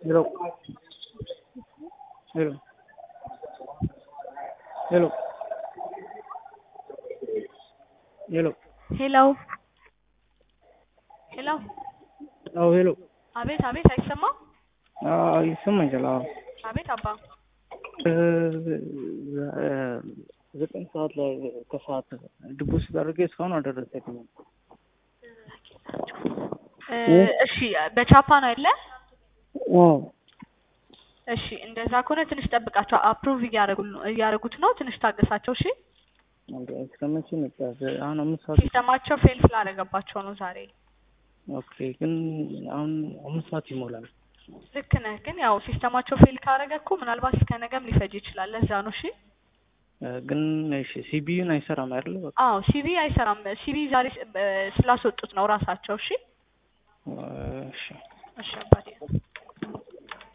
Hello. Hello. Hello. ሄሎ ሄሎ ሄሎ አዎ ሄሎ አቤት አቤት አይሰማም አዎ ይሰማኛል አዎ አቤት አባ እ ዘጠኝ ሰዓት ላይ ከሰዓት ድቡስ አድርጌ እስካሁን አልደረሰልኝም እ እሺ በቻፓ ነው አይደለ አዎ እሺ እንደዛ ከሆነ ትንሽ ጠብቃቸው አፕሩቭ እያደረጉት ነው ትንሽ ታገሳቸው እሺ እንደ እስከ መቼ መጣት አሁን አምስት ሰዓት ሲስተማቸው ፌል ስላደረገባቸው ነው ዛሬ ኦኬ ግን አሁን አምስት ሰዓት ይሞላል ልክ ነህ ግን ያው ሲስተማቸው ፌል ካደረገ እኮ ምናልባት እስከ ነገም ሊፈጅ ይችላል ለዛ ነው እሺ እ ግን እሺ ሲቢዩን አይሰራም አይደል በቃ አዎ ሲቪ አይሰራም ሲቪ ዛሬ ስ- በ- ስላስወጡት ነው ራሳቸው እሺ እሺ እሺ አባቴ